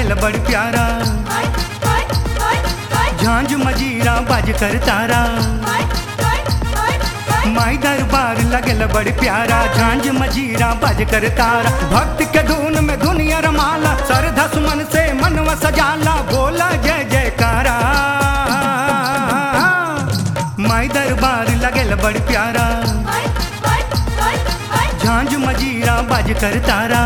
लगेल बड़ी प्यारा झांझ मजीरा बाज कर तारा माई दरबार लगेल बड़ी प्यारा झांझ मजीरा बाज कर तारा भक्त के धुन में दुनिया रमाला श्रद्धा सुमन से मनवा सजाला बोला जय जयकारा माई दरबार लगेल बड़ी प्यारा झांझ मजीरा बाज कर तारा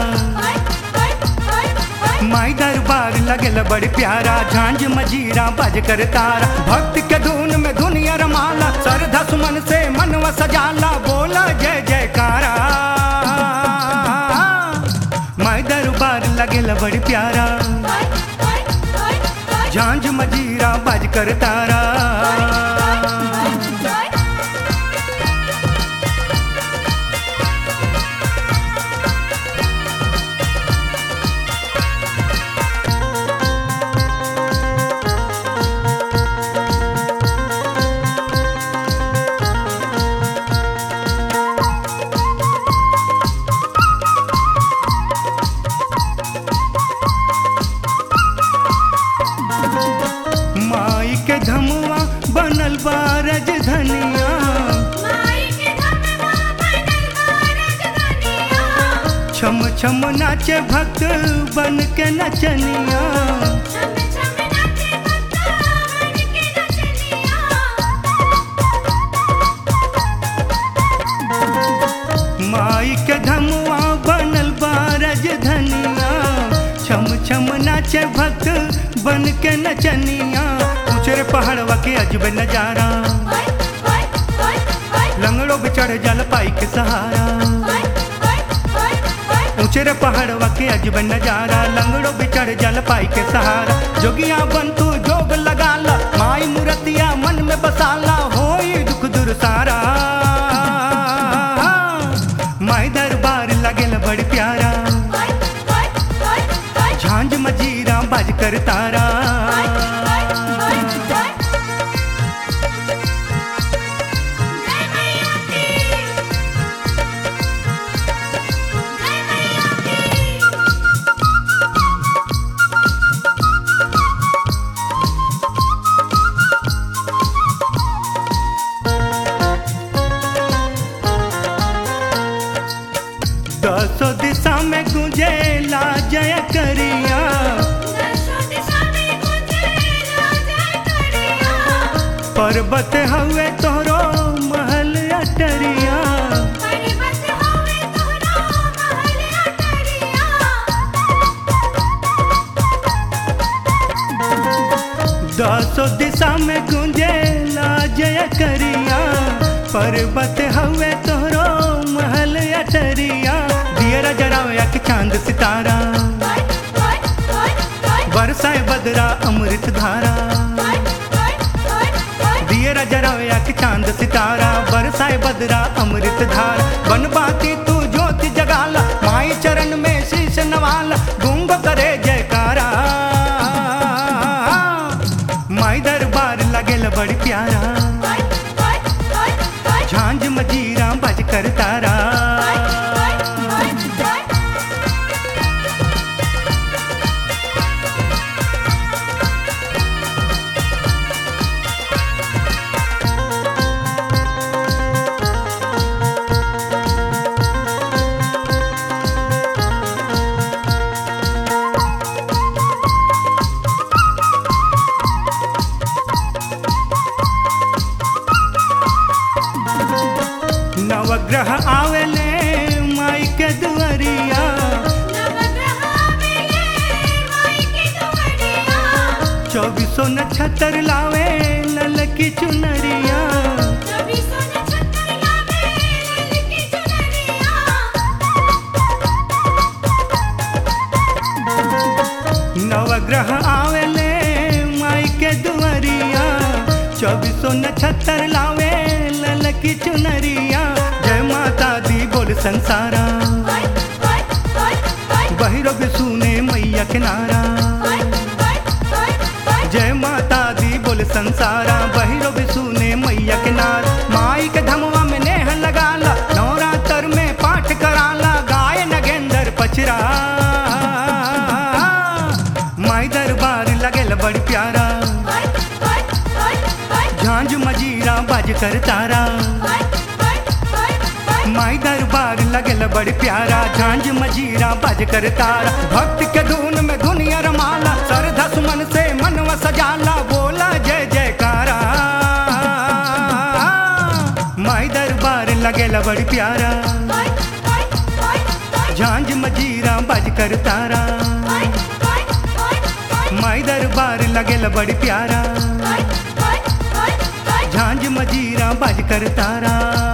माई दरबार लगल बड़ प्यारा झांझ मजीरा बाज कर तारा भक्त के धुन में दुनिया रमाला श्रद्धा सुमन से मनवा सजाला बोला जय जयकारा माई दरबार लगल बड़ प्यारा झांझ मजीरा बाज कर तारा माई के धमुआ बनल बारज धनिया छम छम नाचे भक्त बन के नचनिया माई के धमुआ बनल बारज धनिया छम छम नाचे भक्त बन के नचनिया ऊंचे पहाड़वा के अजब नजारा लंगड़ो पे चढ़ जल पाई के सहारा ऊंचे पहाड़वा के अजब नजारा लंगड़ो पे चढ़ जल पाई के सहारा जोगिया बन तू जोग लगाला माई मूर्तिया मन में बसाला होई दुख दूर सारा माई दरबार लगेल बड़ी प्यारा झांझ मजीरा बाज कर तारा दसो दिशा में गुंजेला जय करिया पर्वत हवे तोरो महल अटरिया दसो दिशा में गुंजेला जय करिया पर्वत हवे तोरो महल अटरिया दियरा जरावया के चांद सितारा बरसाए बदरा अमृत धारा दियरा जरावया के चांद सितारा बरसाए बदरा अमृत धारा बन बाती तू ज्योति जगाला माई चरण में शीश नवाला गुंग करे जयकारा माई दरबार लगेल बड़ी प्यारा झांझ मजीरा बज कर तारा नवग्रह आवेले माई के दुआरिया चौबीसो नक्षत्र लावे लल की चुनरिया नवग्रह आवेले माई के दुआरिया चौबीसो नक्षत्र लावे लल की चुनरिया जय माता दी बोल संसारा बहिरो भी सुने मैया किनारा जय माता दी बोल संसारा बहिरो भी सुने मैया किनार माई के धमवा में नेह लगाला नवरात्र में पाठ कराला गाय नगेंद्र पचरा कर तारा माई दरबार लगल बड़ी प्यारा झांझ मजीरा बज कर तारा भक्त के धुन में दुनिया रमाला श्रद्धा सुमन से मनवा सजाला बोला जय जयकारा माई दरबार लगल बड़ी प्यारा झांझ मजीरा बज कर तारा माई दरबार लगल बड़ी प्यारा झांझ मजीरा बज कर तारा